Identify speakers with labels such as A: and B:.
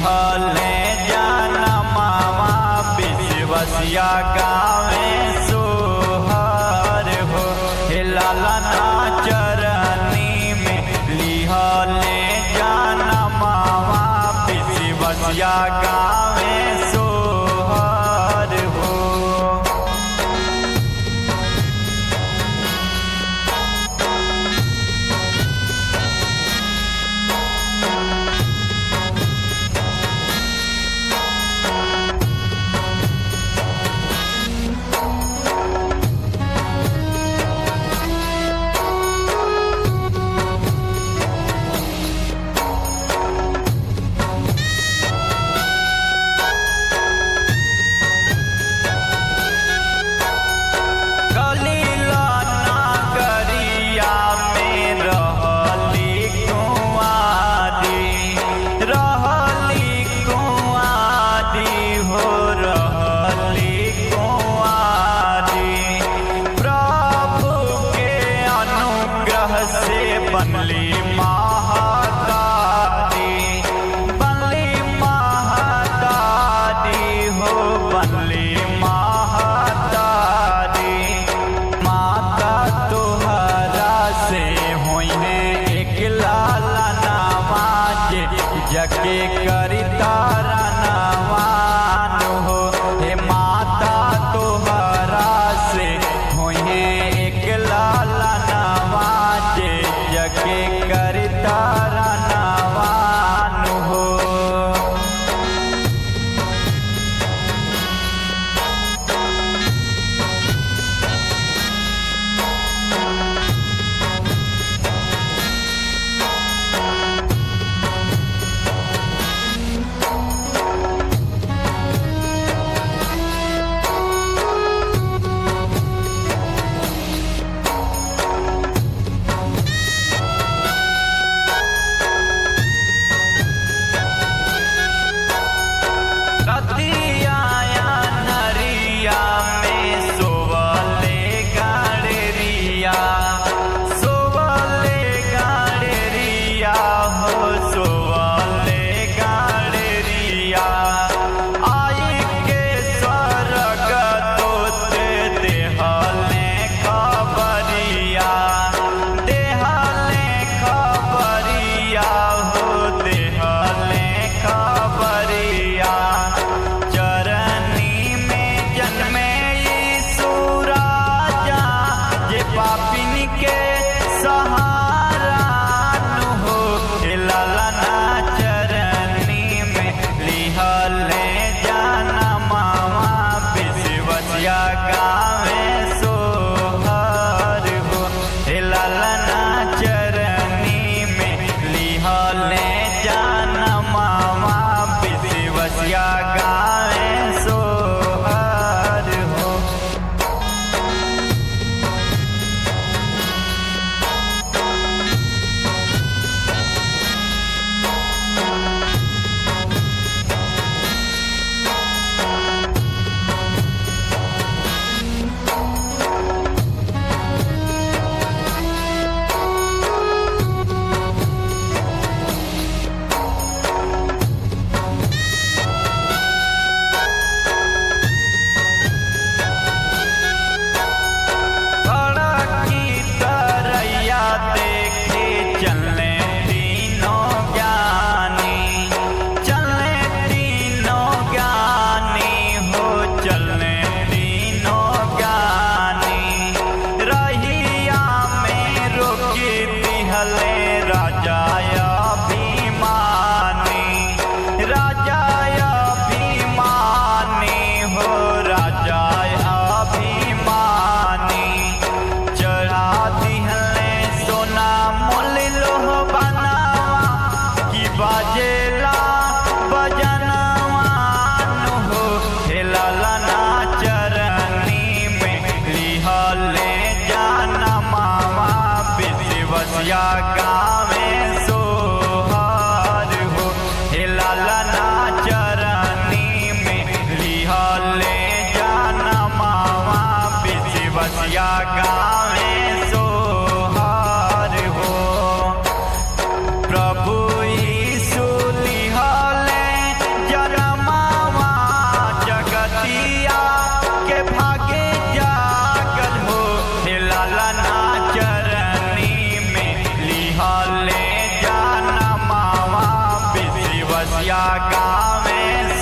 A: लिहले जनमावा विश्वसिया गावे सोहर हो हे लालना चरनी में लिहले जनमावा विश्वसिया गावे सोहर हो कलीला नागरिया में रहली कुंवारी रहली कुंवारी हो रहली कुंवारी प्रभु के अनुग्रह से बनली महादारी बनली महादारी हो बनली महादारी माता तुहरा से होइने एक लाला नवाज जके करी तारा नवान हो हे माता तुहरा से होइने एक लाला नवाज जके करी तारा नवान हो मैया गावे